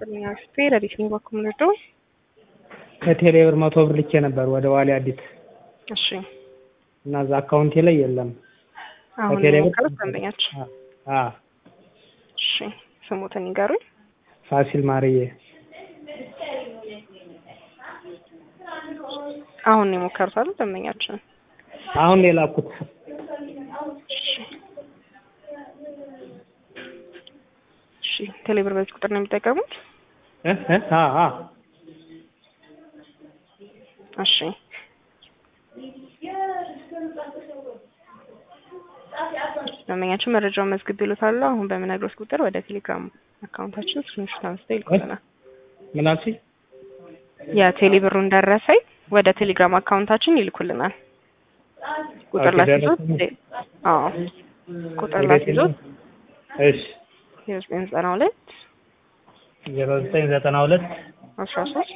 ይስጥልኝ አክስቴ ረዲት ነኝ በኩል ምንድዶ ከቴሌ ብር መቶ ብር ልኬ ነበር ወደ ዋሊ አዲስ እሺ እና እዛ አካውንቴ ላይ የለም። አሁን ከቴሌ ብር የሞከሩት ደንበኛችን አ እሺ ስሙትን ይንገሩኝ ፋሲል ማርዬ አሁን ነው የሞከሩት አይደል ደንበኛችን አሁን ነው የላኩት። እሺ ቴሌብር በዚህ ቁጥር ነው የሚጠቀሙት እ እ አ አ እሺ ደንበኛችን መረጃውን መዝግብ ይሉታል አሁን በምነግሮት ቁጥር ወደ ቴሌግራም አካውንታችን ስክሪንሾት አንስተው ይልኩልናል ምን አልሽኝ? የቴሌ ብሩን ደረሰኝ ወደ ቴሌግራም አካውንታችን ይልኩልናል ቁጥር ኦኬ፣ ላስይዞት ደረሰኝ። አዎ ቁጥር እንዴት ላስይዞት ነው? እሺ የዘጠኝ ዘጠና ሁለት ዜሮ ዘጠኝ ዘጠና ሁለት አስራ ሶስት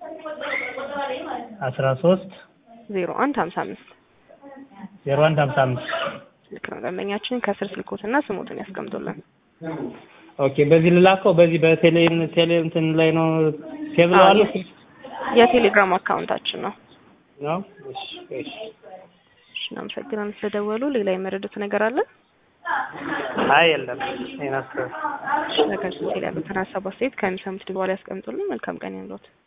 አስራ ሶስት ዜሮ አንድ ሀምሳ አምስት ዜሮ አንድ ሀምሳ አምስት ልክ ነው ደንበኛችን ከስር ስልኮትና ስሞትን ያስቀምጡልን ኦኬ በዚህ ልላከው በዚህ በቴሌ ቴሌ እንትን ላይ ነው ሴቭ አዎ፣ ለዋለሁ የቴሌግራም አካውንታችን ነው ነው እሺ እሺ እሺ እናመሰግናለን ስለደወሉ ሌላ የመረዱት ነገር አለ አይ የለም ይሄን አስተው እሺ ነገር ስንት ያሉትን ሀሳብ አስተያየት ከሚሰሙት በኋላ ያስቀምጡልን መልካም ቀን ይሁንልዎት